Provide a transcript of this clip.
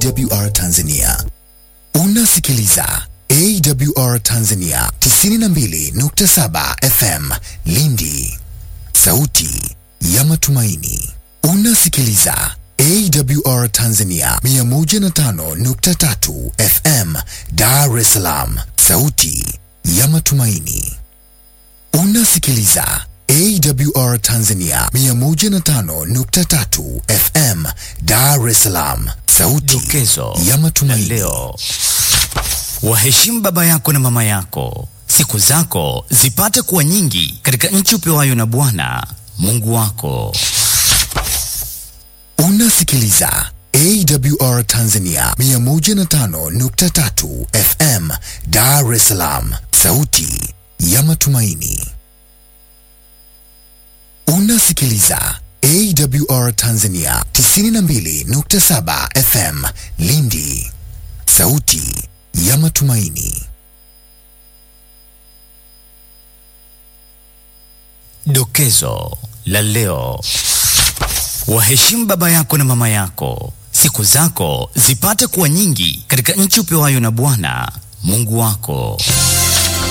AWR Tanzania. Unasikiliza AWR Tanzania 92.7 FM Lindi, sauti ya matumaini. Unasikiliza AWR Tanzania 105.3 FM Dar es Salaam, sauti ya matumaini. Unasikiliza AWR Tanzania 105.3 FM Dar es Salaam, sauti Dokezo ya la matumaini. leo. Waheshimu baba yako na mama yako, siku zako zipate kuwa nyingi katika nchi upewayo na Bwana Mungu wako. Unasikiliza AWR Tanzania 105.3 FM Dar es Salaam, sauti ya matumaini. Unasikiliza AWR Tanzania 92.7 FM Lindi, sauti ya matumaini. Dokezo la leo. Waheshimu baba yako na mama yako, siku zako zipate kuwa nyingi katika nchi upewayo na Bwana Mungu wako.